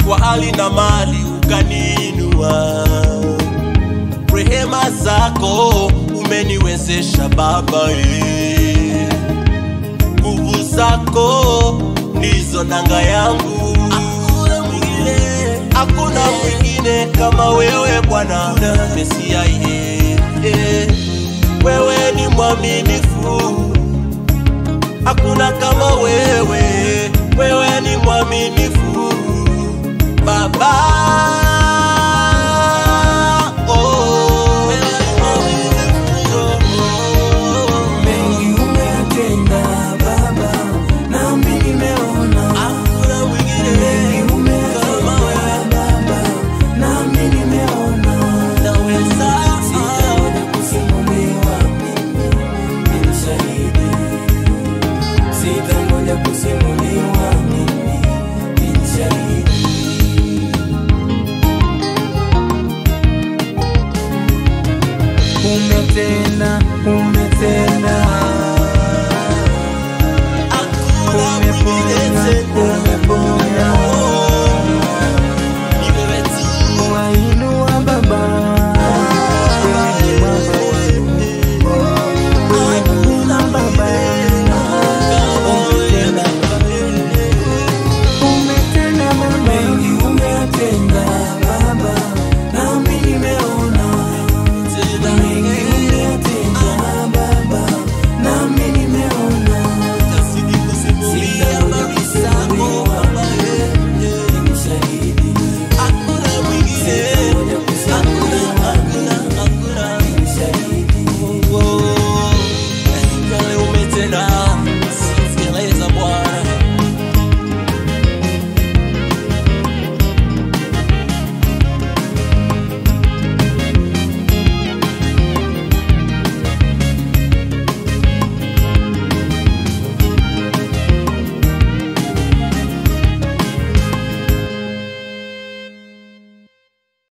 kwa hali na mali ukaniinua. Rehema zako umeniwezesha Baba, eh. nguvu zako ndizo nanga yangu. Hakuna mwingine, hakuna mwingine kama wewe Bwana Mesia, eh, eh. wewe ni mwaminifu hakuna kama wewe, wewe ni mwaminifu Baba. Oh, wewe ni mwaminifu. Mengi umetenda Baba, nami nimeona. Hakuna mwingine Mengi kama umetenda wewe, Baba, nami nimeona. naweza Sitaona kusimuliwa, mimi ni shahidi. Sitangoja kusimuliwa, mimi ni shahidi. Umetenda, umetenda